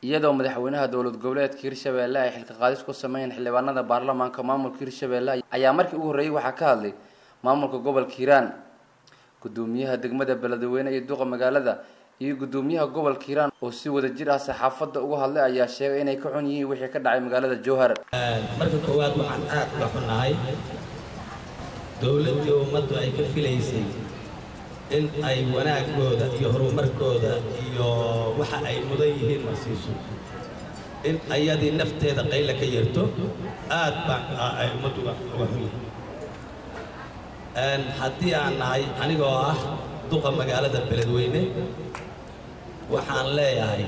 iyadoo madaxweynaha dowlad goboleedka hirshabelle ay xilka qaadis ku sameeyeen xildhibaanada baarlamaanka maamulka hirshabelle ayaa markii ugu horreeyay waxaa ka hadlay maamulka gobolka hiiraan gudoomiyaha degmada beledweyne iyo duqa magaalada iyo gudoomiyaha gobolka hiiraan oo si wada jir ah saxaafadda uga hadlay ayaa sheegay inay ka xun yihiin wixii ka dhacay magaalada jowhar marka koowaad waxaan aad uga xunnahay dowladdii ummaddu ay ka filaysay in ay wanaagooda iyo horumarkooda iyo waxa ay mudan yihiin marsiiso in ayadii nafteeda qayla ka yarto aad baan ay ummaddu uga xun yihiin haddii aan nahay anigoo ah duqa magaalada beledweyne waxaan leeyahay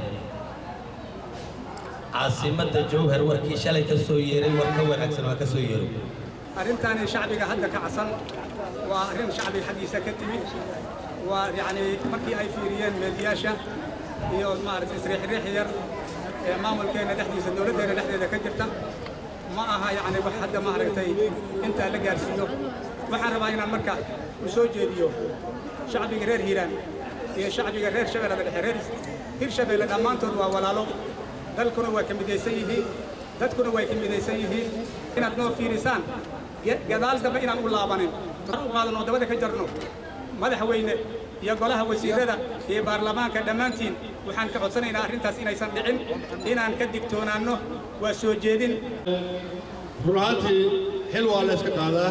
caasimadda jowhar warkii shalay ka soo yeeray war ka wanaagsan waa ka soo yeero arrintaani shacbiga hadda ka casan waa arrin shacbiga xaggiisa ka timid waa yacni markii ay fiiriyeen meediyaasha iyo maaragtay isriixriix yar ee maamulkeenna dhexdiisa dowladdeenna dhexdeeda ka jirta ma aha yacni wax hadda maaragtay intaa la gaarsiiyo waxaan rabaa inaan marka u soo jeediyo shacbiga reer hiiraan iyo shacbiga reer shabeellada dhexe reer hirshabeelle dhammaantood waa walaalo dalkuna waa ka midaysan yihiin dadkuna way ka midaysan yihiin inaad noo fiirisaan gadaal dambe inaan u laabanin u qaadan oo dabada ka jarno madaxweyne iyo golaha wasiirada iyo baarlamaanka dhammaantiin waxaan ka codsanaynaa arrintaas inaysan dhicin inaan ka digtoonaanno waa soo jeedin run ahaantii xil waa la iska qaadaa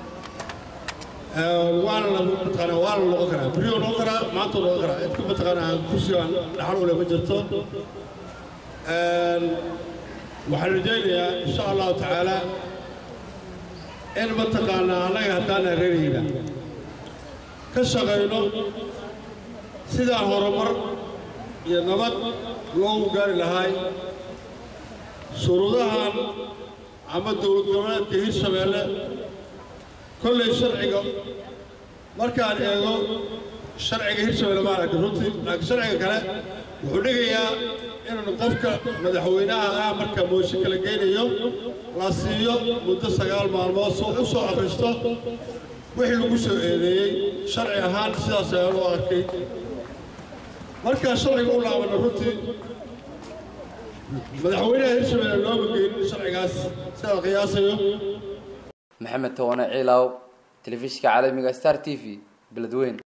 waana la mataqaanaa waana noqon karaa beriyo noqon karaa maanta noqon karaa cidka mataqaanaa kursigan dhaxal ule ma jirto waxaan rajaynayaa insha allahu tacaala in mataqaanaa annaga haddaana reerayna ka shaqayno sidaan horumar iyo nabad loogu gaari lahaay shuruudahan ama dowlad goboleedka hirshabeelle kollay sharciga markaan eego sharciga hirshabeelle ma aragta runtii laakiin sharciga kale wuxuu dhigayaa inuu qofka madaxweynaha ah marka mooshin kala geynayo la siiyo muddo sagaal maalmood soo u soo akhristo wixii lagu soo eedeeyey sharci ahaan sidaas ayaan u arkay markaan sharciga u laabanno runtii madaxweynaha hirshabeelle looma geynin sharcigaas sidaa qiyaasayo maxamed towane ciilaaw telefishinka caalamiga star t v beledweyn